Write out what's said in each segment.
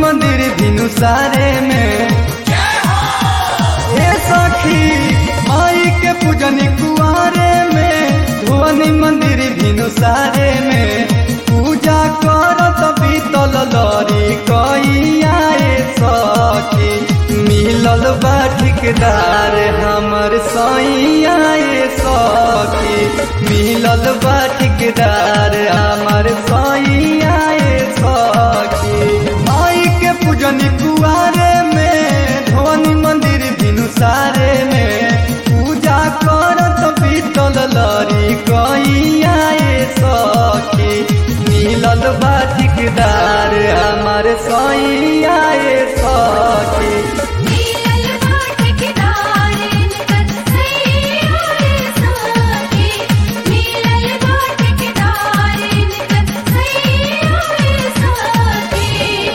मंदिर भिनु सारे में ए सखी माई के पूजनी कुआरे में धोनी मंदिर भिनु सारे में पूजा करत बीतल लरी कइया ए सखी मिलल बा ठिकदार हमर सैया ए सखी मिलल बा ठिकदार हमर सैया ए सखी माई के पूजनी कुआरे में धोनी मंदिर भिनु सारे में पूजा करत बीतल लरी कइया ए सखी मिलल बा ठिकदार हमर सैया ए सखी मिलल बाटकदार निकट सैया रे सखी मिलल बाटकदार निकट सैया रे सखी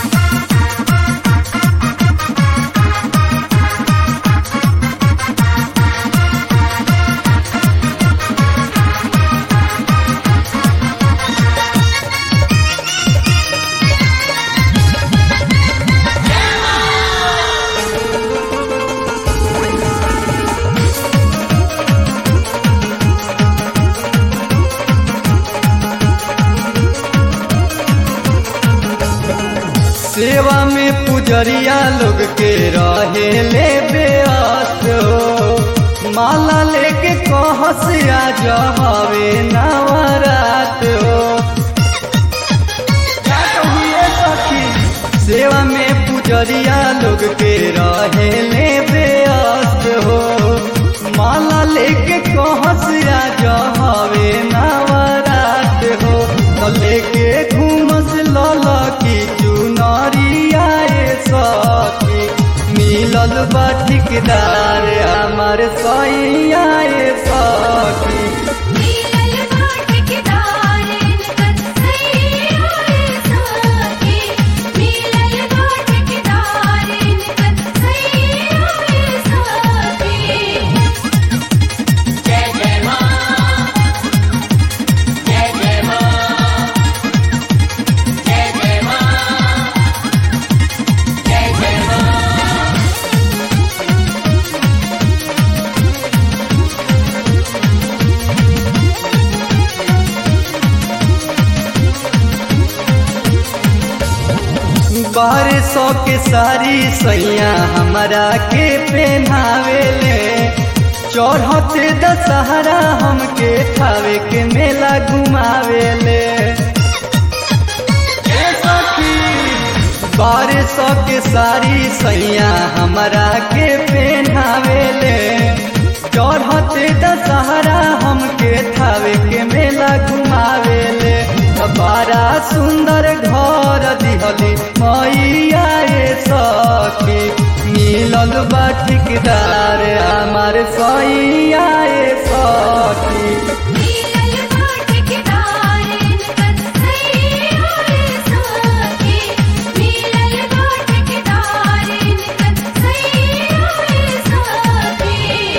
सेवा में पुजरिया लोग के रहे ले बेअस्त हो माला लेके कहस आ जमावे नवरात हो क्या कहिए सखी सेवा में पुजरिया लोग के रहे ले बेअस्त हो माला लेके कहस आ जमावे नवरात हो तो लेके घूमस लला की चुनरिया ए सखी मिलल बा ठिकदार हमर सैया ए सखी मिलल बाटकदार निकट सैया रे सखी मिलल बाटकदार निकट सैया रे सखी बारह सौ के सारी सैया हमरा के पहनावेले चढ़ते दशहरा हमके थावे के मेला घुमावेले ए सखी, बारह सौ के सारी सैया हमरा के पहनावेले चढ़ते दशहरा हमके थावे के मेला घुमावेले बड़ा सुंदर घर दिहली मैया ए सखी मिलल बा ठिकदार हमार सैया ए सखी मिलल बाटकदार निकट सैया रे सखी मिलल बाटकदार निकट सैया रे सखी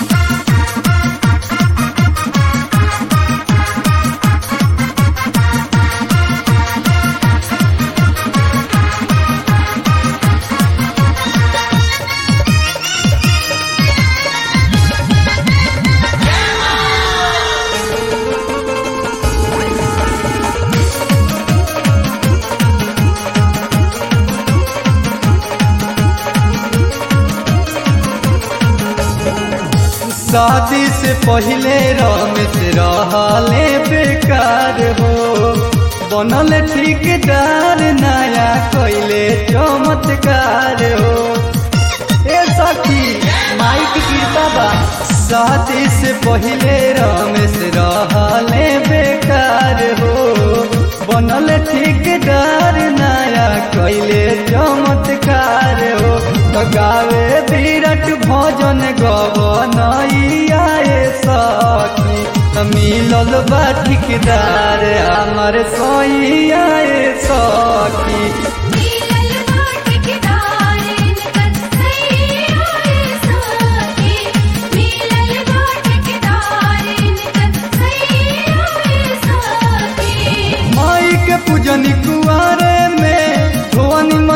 शादी से पहले रमेश रहले बेकार हो बनल ठिकदार नया कैले चमत्कार हो ए सखी माई की कृपा बा शादी से पहले रमेश रहले बेकार हो बनल ठिकदार नया कैले चमत्कार हो तो गावे विराट भजन गवनैया ए सखी त मिलल बा ठिकदार हमर सैया ए सखी मिलल बाटकदार निकट सैया रे सखी मिलल बाटकदार निकट सैया रे सखी माई के पूजनी कुआरे में भुवनी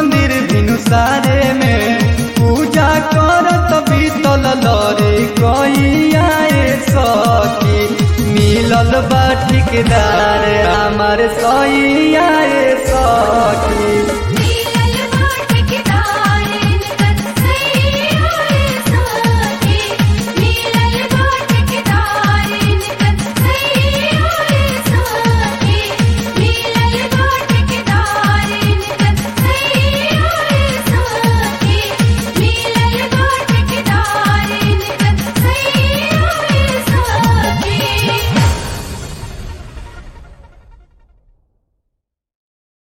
सारे में पूजा करत बीतल लरे कइयाए सखी मिलल बा ठिकदार हमार सैयाए